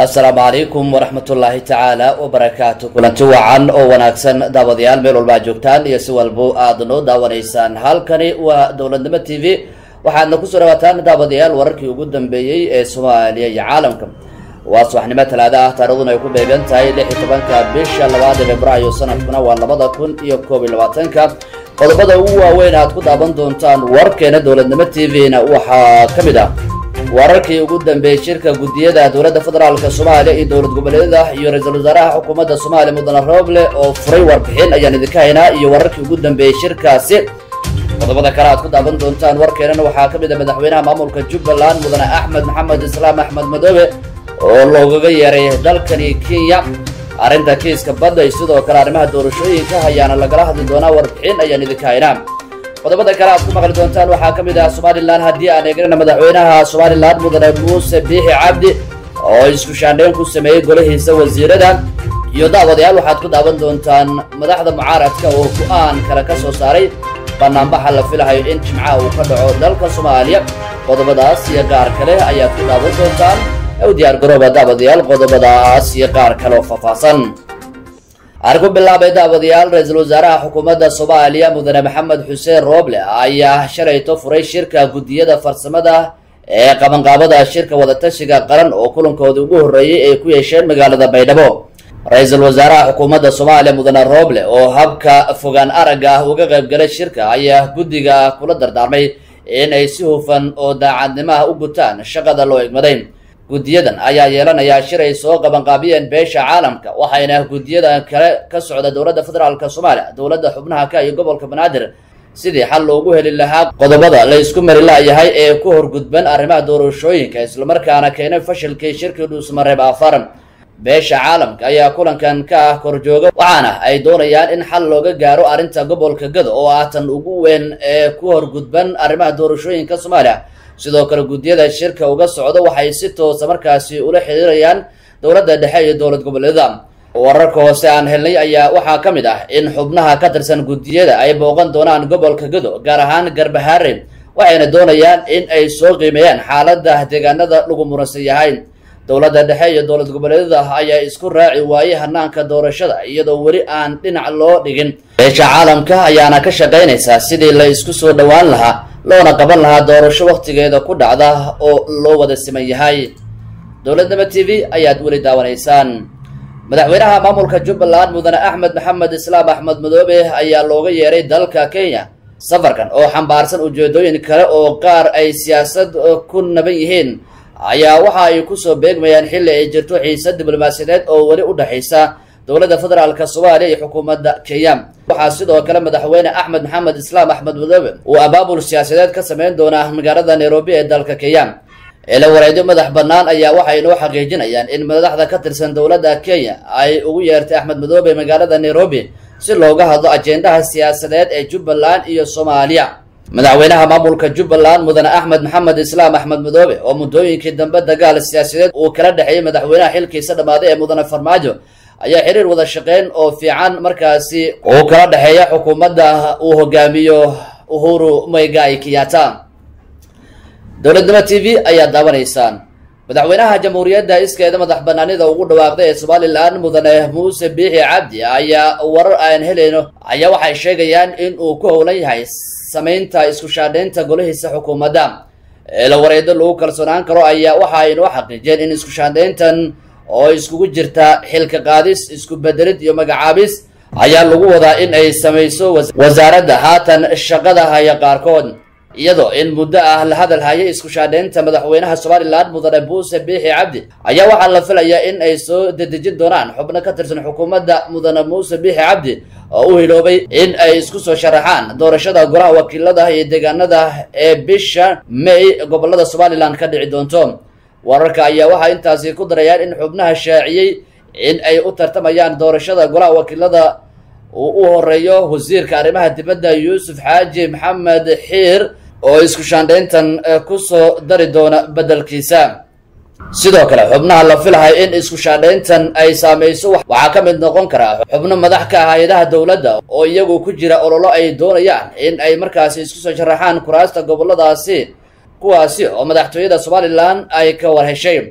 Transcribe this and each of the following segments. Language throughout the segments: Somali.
assalaamu calaykum waraxmatullaahi tacaala wabarakaatu kulanti wacan oo wanaagsan daawadayaal meel walba ad joogtaan iyo si walbo aad noo daawanaysaan halkani waa dowladnimo t v waxaadna kusoo dhawaataan daawadayaal wararkii ugu dambeeyey ee soomaaliya iyo caalamka waa subaxnimo talaada ah taariikhduna ay ku beegan tahay lix iyo tobanka bisha labaad ee februaayo sanadkuna waa labada kun iyo koob iyo labaatanka qodobada ugu waaweyn aad ku daawan doontaan warkeena dowladnimo t v-na waxaa ka mid ah wararkii ugu dambeeyey shirka guddiyada dowladda federaalka soomaaliya iyo dowlad goboleedyada iyo ra-iisul wasaaraha xukuumadda soomaaliya mudane rooble oo furay warbixin ayaan idinka haynaa iyo wararkii ugu dambeeyey shirkaasi qodobada kale aad ku daawan doontaan warkeenana waxaa ka mid a madaxweynaha maamulka jubbaland mudane axmed maxamed islaam axmed madoobe oo loogaga yeeray dalkani kenya arrinta kiiska badda iyo sidoo kale arrimaha doorashooyinka ayaana lagala hadli doonaa warbixin ayaan idinka haynaa qodobada kale aad ku maqli doontaan waxaa ka mid ah somalilan haddii aan eegnana madaxweynaha somalilan mudane muuse biixi cabdi oo isku shaandhayn ku sameeyey golahiisa wasiirada iyo daawadayaal waxaad ku daawan doontaan madaxda mucaaradka oo go-aan kale ka soo saaray banaanbaxa la filahayo in jimcaha uu ka dhaco dalka soomaaliya qodobadaas iyo qaar kale ayaad ku daawan doontaan u diyaar garooba daawadayaal qodobadaas iyo qaar kale oo faahfaahsan aan ku bilaabay daawadayaal ra-iisul wasaaraha xukuumadda soomaaliya mudane maxamed xuseen rooble ayaa shalayto furay shirka guddiyada farsamada ee qabanqaabada shirka wadatashiga qaran oo kulankoodii ugu horreeyey ay ku yeesheen magaalada baydhabo ra-iisul wasaaraha xukuumadda soomaaliya mudane rooble oo habka fogaan aragga ah uga qaybgalay shirka ayaa guddiga kula dardaarmay in ay si hufan oo daacadnimo ah u gutaan shaqada loo egmaday guddiyadan ayaa yeelanayaa shir ay soo qabanqaabiyeen beesha caalamka waxayna guddiyadan kale ka socda dowladda federaalka soomaaliya dowladda xubnaha ka iyo gobolka banaadir sidii xal loogu heli lahaa qodobada la isku mari la'yahay ee ku horgudban arrimaha doorashooyinka islamarkaana keenay fashilkii shirkii dhuusmareeb afar beesha caalamka ayaa kulankan ka ah korjooga waxaana ay doonayaan in xal looga gaaro arrinta gobolka gado oo ah tan ugu weyn ee ku horgudban arrimaha doorashooyinka soomaaliya sidoo kale guddiyada shirka uga socda waxay si toosa markaasi ula xiriirayaan dowladda dhexe iyo dowlad goboleedyada wararka hoose aan helnay ayaa waxaa ka mid ah in xubnaha ka tirsan guddiyada ay booqan doonaan gobolka gado gaar ahaan garbahaare waxayna doonayaan in ay soo qiimeeyaan xaaladda deegaanada lagu muransan yahay dowladda dhexe iyo dowlad goboleedyada ayaa isku raaci waayey hanaanka doorashada iyadoo weli aan dhinac loo dhigin beesha caalamka ayaana ka shaqaynaysaa sidii la isku soo dhowaan lahaa loona qaban lahaa doorasho wakhtigeeda ku dhacda oo loo wada siman yahay dowladnimo t v ayaad weli daawanaysaan madaxweynaha maamulka jubbaland mudane axmed maxamed islaam axmed madoobe ayaa looga yeeray dalka kenya safarkan oo xambaarsan ujeedooyin kale oo qaar ay siyaasad ku naban yihiin ayaa waxa ay kusoo beegmayaan xilli ay jirto xiisad diblomaasiyadeed oo weli u dhexaysa dowladda federaalka soomaaliya iyo xukuumadda kenya waxaa sidoo kale madaxweyne axmed maxamed islaam axmed madoobe uu abaabul siyaasadeed ka sameyn doonaa magaalada nairobi ee dalka kenya ila wareedyo madax bannaan ayaa waxay noo xaqiijinayaan in madaxda ka tirsan dowladda kenya ay ugu yeertay axmed madoobe magaalada nairobi si looga hadlo ajendaha siyaasadeed ee jubbaland iyo soomaaliya madaxweynaha maamulka jubbaland mudane axmed maxamed islaam axmed madoobe oo muddooyinkii dambe dagaal siyaasadeed uu kala dhexeeyey madaxweynaha xilkiisa dhammaaday ee mudane farmaajo ayaa xiriir wada shaqeyn oo fiican markaasi uu kala dhexeeya xukuumadda uu hogaamiyo uhuru moigai kiyata dowladnimo t v ayaad daawanaysaan madaxweynaha jamhuuriyadda iskeeda madax banaanida ugu dhawaaqday ee somalilan mudane muuse biixi cabdi ayaa warar aan helayno ayaa waxay sheegayaan in uu ku howlan yahay samaynta isku shaadhaynta golahiisa xukuumadda eela wareedo lagu kalsoonaan karo ayaa waxa ay noo xaqiijiyeen in isku shaandhayntan oo iskugu jirta xilka qaadis isku bedelid iyo magacaabis ayaa lagu wadaa in ay samayso wasaaradda haatan shaqada haya qaarkood iyadoo in muddo ah la hadal hayay isku shaadhaynta madaxweynaha somalilan mudane buuse biixi cabdi ayaa waxaa la filayaa in ay soo dedejin doonaan xubno ka tirsan xukuumadda mudane muuse biixi cabdi oo u hiloobay in ay isku soo sharaxaan doorashada golaha wakiilada iyo deegaanada ee bisha may gobolada somalilan ka dhici doonto wararka ayaa waxaa intaasi ku darayaan in xubnaha shaaciyey in ay u tartamayaan doorashada golaha wakiilada uu u horeeyo wasiirka arrimaha dibadda yuusuf xaaji maxamed xiir oo isku shaandhayntan kusoo dari doona beddelkiisa sidoo kale xubnaha la filahay in isku shaandhayntan ay saameyso waxaa ka mid noqon kara xubno madax ka ah hay-adaha dowladda oo iyagu ku jira ololo ay doonayaan in ay markaasi isku soo sharaxaan kuraasta goboladaasi kuwaasi oo madaxtooyada somalilan ay ka war heshay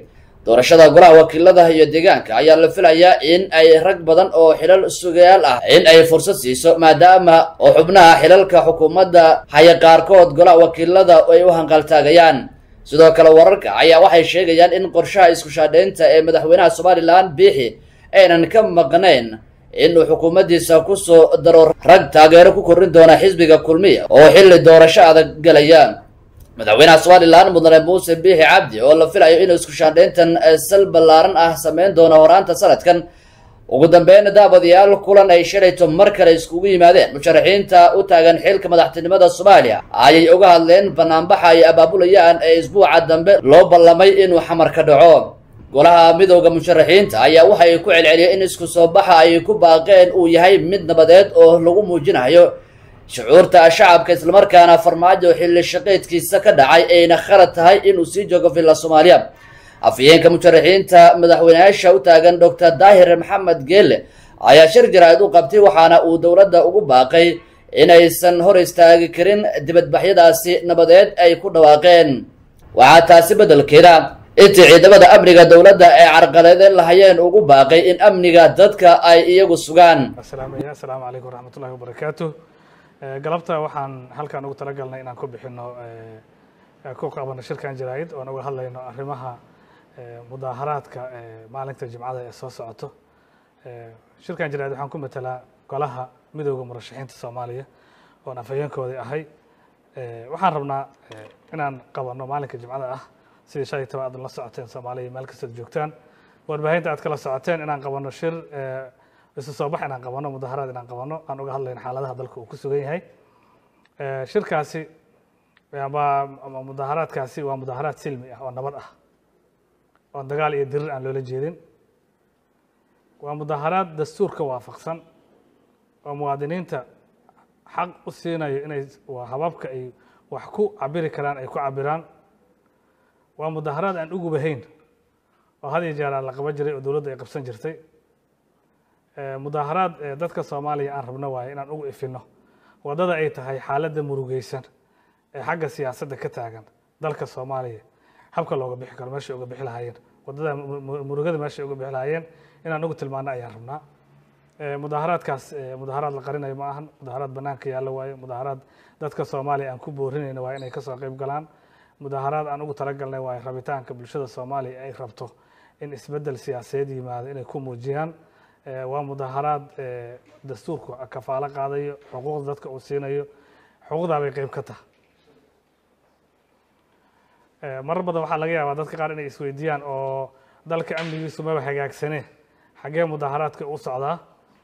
doorashada golaha wakiilada iyo deegaanka ayaa la filayaa in ay rag badan oo xilal sugayaal ah in ay fursad siiso maadaama oo xubnaha xilalka xukuumadda haya qaarkood golaha wakiilada ay u hanqaltaagayaan sidoo kale wararka ayaa waxay sheegayaan in qorshaha isku shaadhaynta ee madaxweynaha somalilan biixi aynan ka maqnayn inuu xukuumaddiisa kusoo daro rag taageero ku korrin doona xisbiga kulmiya oo xilli doorasho adag gelaya madaxweynaha somalilan mudane muuse biixi cabdi oo la filayo inuu isku shaandhayntan sal ballaaran ah sameyn doono horaanta sanadkan ugu dambeyn daabadayaal kulan ay shalayto mar kale iskugu yimaadeen musharaxiinta u taagan xilka madaxtinimada soomaaliya ayay uga hadleen banaanbaxa ay abaabulayaan ee isbuuca dambe loo ballamay inuu xamar ka dhaco golaha midooda musharaxiinta ayaa waxay ku celceliyeen in isku soo baxa ay ku baaqeen uu yahay mid nabadeed oo lagu muujinayo shucuurta shacabka islamarkaana farmaajo xilli shaqeydkiisa ka dhacay ayna khalad tahay inuu sii joogo villa soomaaliya afhayeenka musharaxiinta madaxweyneyaasha u taagan doctor daahir maxamed geelle ayaa shir jaraa'id u qabtay waxaana uu dowladda ugu baaqay inaysan hor istaagi karin dibadbaxyadaasi nabadeed ay ku dhawaaqeen waxaa taasi beddelkeeda intii ciidamada amniga dowladda ay carqaladeen lahayeen ugu baaqay in amniga dadka ay iyagu sugaan asalaamu calaykum waraxmatullahi wabarakaatu galabta waxaan halkan ugu talagalnay inaan ku bixino ku qabano shirkan jaraa'id oon uga hadlayno arrimaha mudaaharaadka maalinta jimcada ee soo socoto shirkan jaraa'id waxaan ku matelaa golaha midooda murashaxiinta soomaaliya oon afhayeenkoodii ahay waxaan rabnaa inaan qabano maalinka jimcada ah sidii shalay taba aad la socoteen soomaaliya meel kastood joogtaan warbaahinta aad kala socoteen inaan qabano shir isu soo bax inaan qabano mudaharaad inaan qabano aan uga hadlayno xaaladaha dalka uu ku sugan yahay shirkaasi ama mudaharaadkaasi waa mudaharaad silmi ah oo nabad ah oon dagaal iyo dirir aan loola jeedin waa mudaharaad dastuurka waafaqsan oo muwaadiniinta xaq u siinayo inay waa hababka ay wax ku cabiri karaan ay ku cabiraan waa mudaharaad aan ugubahayn oo had iyo jeer aan la qaban jiray oo dowladda ay qabsan jirtay mudaaharaad dadka soomaaliya aan rabno waaye inaan ugu ifino waddada ay tahay xaaladda murugeysan ee xagga siyaasadda ka taagan dalka soomaaliya habka looga bixi karo meeshay uga bixi lahaayeen waddada murugada meeshay uga bixi lahaayeen inaan ugu tilmaano ayaan rabnaa mudaaharaadkaas mudaaharaad la qarinayo ma ahan mudaaharaad banaanka yaallo waaye mudaaharaad dadka soomaaliya aan ku boorinayno waaye inay kasoo qayb galaan mudaaharaad aan ugu talagalnay waaye rabitaanka bulshada soomaaliya ay rabto in isbeddel siyaasadeed yimaado inay ku muujiyaan waa mudaaharaad dastuurku kafaalo qaadayo xuquuqda dadka uu siinayo xuquuqdaa bay qeyb ka tahay marar badan waxaa laga yaabaa dadka qaar inay isweydiiyaan oo dalka amnigiisu maba hagaagsane xaggee mudaaharaadka u socdaa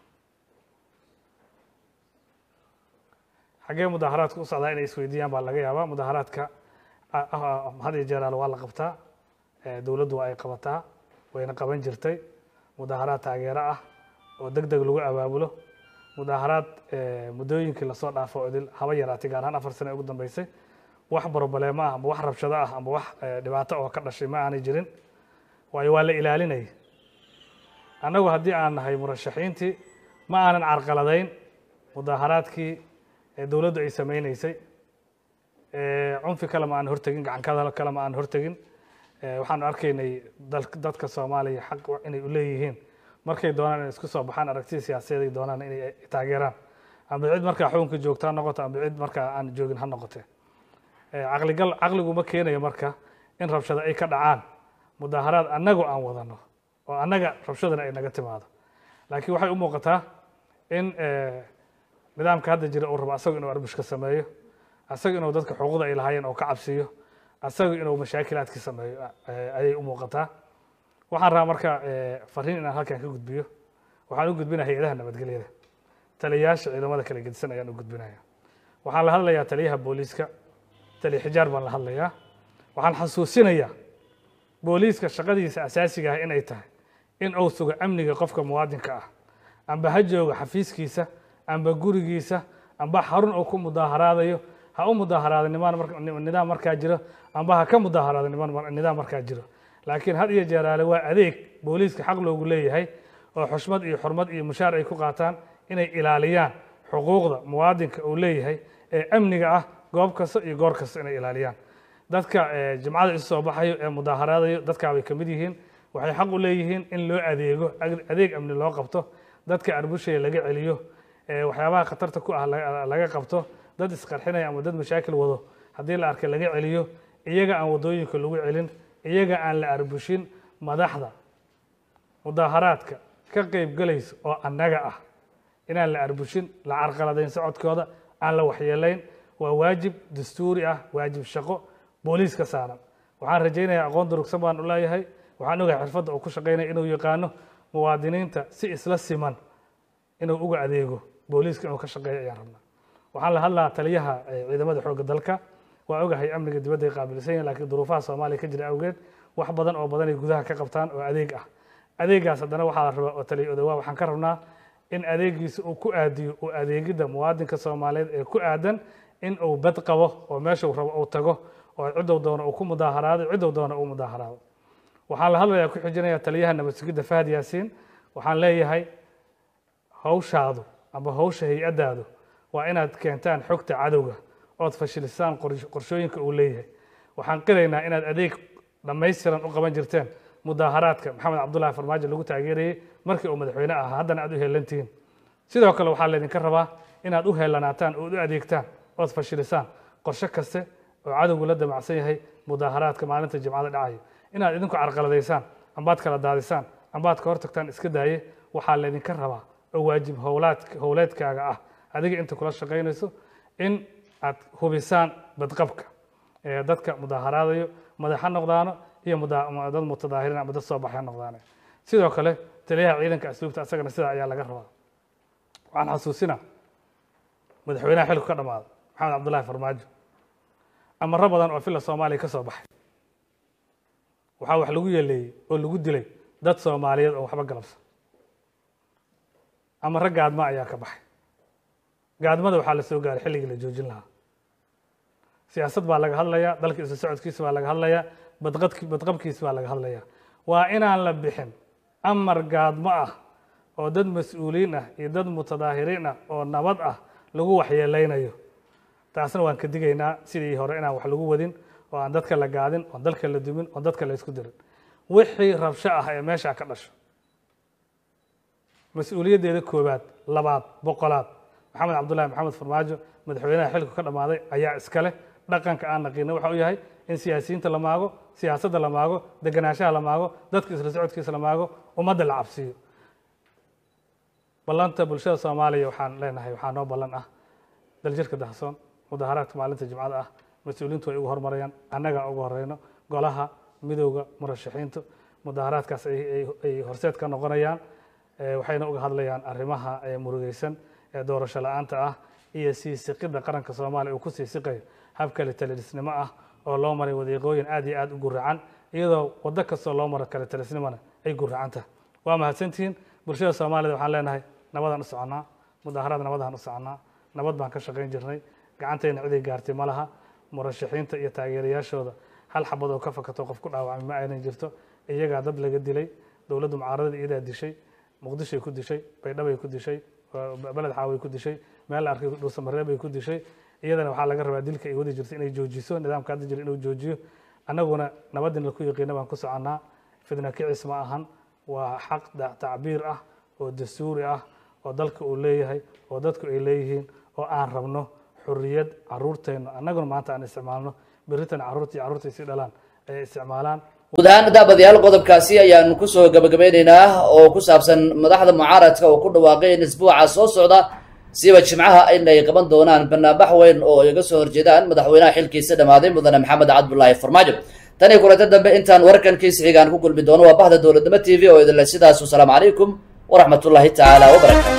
xaggee mudaaharaadka u socdaa inay isweydiiyaan baa laga yaabaa mudaaharaadka had iyo jeeraal waa la qabtaa dowladdu waa ay qabataa wayna qaban jirtay mudaaharaad taageero ah oo deg deg lagu abaabulo mudaaharaad muddooyinkii lasoo dhaafo idil haba yaraatay gaar ahaan afar sane ugu dambeysay wax broblemo ah amba wax rabshado ah amba wax dhibaato oo ka dhashay ma aanay jirin waayo waa la ilaalinaya annagu haddii aan nahay murashaxiintii ma aanan carqaladayn mudaaharaadkii dowladdu ay sameyneysay cunfi kale ma aan hortegin gacankada kale ma aan hortegin waxaanu arkaynay dadka soomaaliya xaq inay u leeyihiin markay doonaan inay isku soo baxaan aragtida siyaasadeed ay doonaan inay taageeraan amba cid markaa xukunka joogta ha noqoto amba cid markaa aan joogin ha noqote caqligal caqligu ma keenayo marka in rabshado ay ka dhacaan mudaaharaad annagu aan wadano oo annaga rabshadana ay naga timaado laakiin waxay u muuqataa in nidaamka hadda jira uu rabo asagu inuu arbushka sameeyo asagu inuu dadka xuquuqda ay lahaayeen oo ka cabsiyo asagu inuu mashaakilaadkii sameeyo ayay u muuqataa waxaan rabaa marka fariin inaan halkan ka gudbiyo waxaan u gudbinaya hay-adaha nabadgelyada taliyayaasha ciidamada kala gedisan ayaan u gudbinaya waxaan la hadlayaa taliyaha booliiska taliya xijaar baan la hadlayaa waxaan xasuusinayaa booliiska shaqadiisa asaasiga ah inay tahay in uu sugo amniga qofka muwaadinka ah amba ha joogo xafiiskiisa amba gurigiisa amba xarun uu ku mudaaharaadayo ha u mudaaharaada nidaam markaa jiro amba ha ka mudaaharaada nidaam markaa jiro laakiin had iyo jeeraale waa adeeg booliiska xaq loogu leeyahay oo xushmad iyo xurmad iyo mushaar ay ku qaataan inay ilaaliyaan xuquuqda muwaadinka uu leeyahay ee amniga ah goob kasta iyo goor kasta inay ilaaliyaan dadka jimcada isu soo baxayo ee mudaaharaadayo dadkaa bay ka mid yihiin waxay xaq u leeyihiin in loo adeego adeeg amni loo qabto dadka arbushaya laga celiyo waxyaabaha khatarta ku ah laga qabto dad isqarxinaya ama dad mashaakil wado haddii la arkay laga celiyo iyaga aan wadooyinka lagu celin iyaga aan la arbushin madaxda mudaaharaadka ka qayb galaysa oo annaga ah inaan la arbushin la carqaladayn socodkooda aan la waxyeelayn waa waajib dastuuri ah waajib shaqo booliis ka saaran waxaan rajaynayaa aqoon durugsan baan u leeyahay waxaan ogahay xirfadda uu ku shaqaynaya inuu yaqaano muwaadiniinta si isla siman inuu uga adeego booliiska inuu ka shaqeeyo ayaan rabnaa waxaan la hadlaa taliyaha ciidamada xoogga dalka waa ogahay amniga dibadda ay qaabilsan yihin lakiin duruufaha soomaaliya ka jira awgeed wax badan oo badan ay gudaha ka qabtaan oo adeeg ah adeegaas haddana waxaa la rabaa oo taliya odawaa waxaan ka rabnaa in adeegiisa uu ku aadiyo uu adeegidda muwaadinka soomaaliyeed ee ku aadan in uu bad qabo oo meeshuu rabo uu tago oo cidow doono uu ku mudaaharaado cidow doono uu mudaaharaado waxaan la hadlayaa ku xijinaya taliyaha nabad sugidda fahad yaasiin waxaan leeyahay hawshaadu amba hawsha hay-addaadu waa inaad keentaan xogta cadowga ood fashilisaan qorshooyinka uu leeyahay waxaan qiraynaa inaad adeeg dhammaystiran u qaban jirteen mudaaharaadka maxamed cabdullaahi farmaajo lagu taageerayey markii uu madaxweyne ahaa haddana aad u heelantihiin sidoo kale waxaa laydinka rabaa inaad u heelanaataan ood u adeegtaan ood fashilisaan qorshe kaste oo cadowgu la damacsan yahay mudaaharaadka maalinta jimcada dhacayo inaad idinku carqaladaysaan ambaad kala daadisaan ambaad ka hortagtaan iska daaye waxaa laydinka rabaa oo waajib howlaad howleedkaaga ah adiga inta kula shaqaynayso in aad hubisaan badqabka ee dadka mudaaharaadayo madax ha noqdaano iyo dad mutadaahirin ama dad soo baxay ha noqdaane sidoo kale taliyaha ciidanka asluubta asagana sidaa ayaa laga rabaa waxaan xasuusinaa madaxweynaha xilku ka dhammaaday maxamed cabdullaahi farmaajo amaro badan oo filla soomaaliya ka soo baxay waxaa wax lagu yeeleeyey oo lagu dilay dad soomaaliyeed oo waxba galabsan amaro gaadma ayaa ka baxay gaadmada waxaa la soo gaaray xilligii la joojin lahaa siyaasad baa laga hadlayaa dalka isu socodkiisa baa laga hadlayaa badqadki badqabkiisa baa laga hadlayaa waa inaan la bixin amar gaadmo ah oo dad mas-uuliyiin ah iyo dad mutadaahiriin ah oo nabad ah lagu waxyeeleynayo taasna waan ka digaynaa sidii hore inaan wax lagu wadin oo aan dadka la gaadin oon dalka la dumin oon dadka la isku dirin wixii rabsho ah ee meeshaa ka dhasho mas-uuliyaddeeda koowaad labaad boqolaad maxamed cabdullahi maxamed farmaajo madaxweynaha xilku ka dhammaaday ayaa iska leh dhaqanka aan naqiina waxa uu yahay in siyaasiyiinta la maago siyaasadda la maago deganaanshaha la maago dadka isla socodkiisa la maago ummadda la cabsiiyo ballanta bulshada soomaaliya waxaan leenahay waxaa noo ballan ah daljirka dahsoon mudaaharaadka maalinta jimcada ah mas-uuliintu way ugu hormarayaan annagaa ugu horeyno golaha midowda murashaxiintu mudaaharaadkaas ay horseed ka noqonayaan waxayna uga hadlayaan arrimaha murugeysan ee doorasho la-aanta ah iyo sii siqidda qaranka soomaaliya uu ku sii siqayo habkale talisnimo ah oo loo maray wadiiqooyin aad iyo aad u guracan iyadoo waddo kastoo loo maro kale talisnimona ay guracan tahay waa mahadsantihiin bulshada soomaalida waxaan leenahay nabadaan u soconnaa mudaaharaad nabadaan u soconnaa nabad baan ka shaqayn jirnay gacantayna ciday gaartay ma laha murashaxiinta iyo taageerayaashooda hal xabad oo ka fakato qof ku dhaawacmay ma aynan jirto iyagaa dad laga dilay dowladdu mucaaradada iyadaa dishay muqdishoay ku dishay baydhabay ku dishay beled xaaway ku dishay meel la arkay dhuusamareebay ku dishay iyadana waxaa laga rabaa dilka ay wadi jirto inay joojiso nidaamka hadda jira inuu joojiyo annaguna nabadin la ku yaqiina baan ku soconnaa fidna kicis ma ahan waa xaq tacbiir ah oo dastuuri ah oo dalka uu leeyahay oo dadku ay leeyihiin oo aan rabno xuriyad caruurteenna annaguna maanta aan isticmaalno berritan carruurtii carruurtay si dhalaan ay isticmaalaan guud ahaan daabadayaal qodobkaasi ayaanu kusoo gabagabeyneynaa oo ku saabsan madaxda mucaaradka oo ku dhawaaqay in isbuuca soo socda siba jimcaha inay qaban doonaan banaanbax weyn oo iga soo horjeedaan madaxweynaha xilkiisa dhammaaday mudane maxamed cabdulaahi farmaajo tan iyo kulanta dambe intaan wararkankiisa xigaan ku kulmi doono waa bahda dowladnimo t v oo idinle sidaas wasalaamu calaykum waraxmat ullaahi tacaala wabarakatu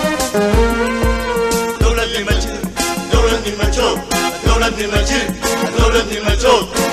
dowladnima jir dowladnima joog dowladnima jir dowladnima joog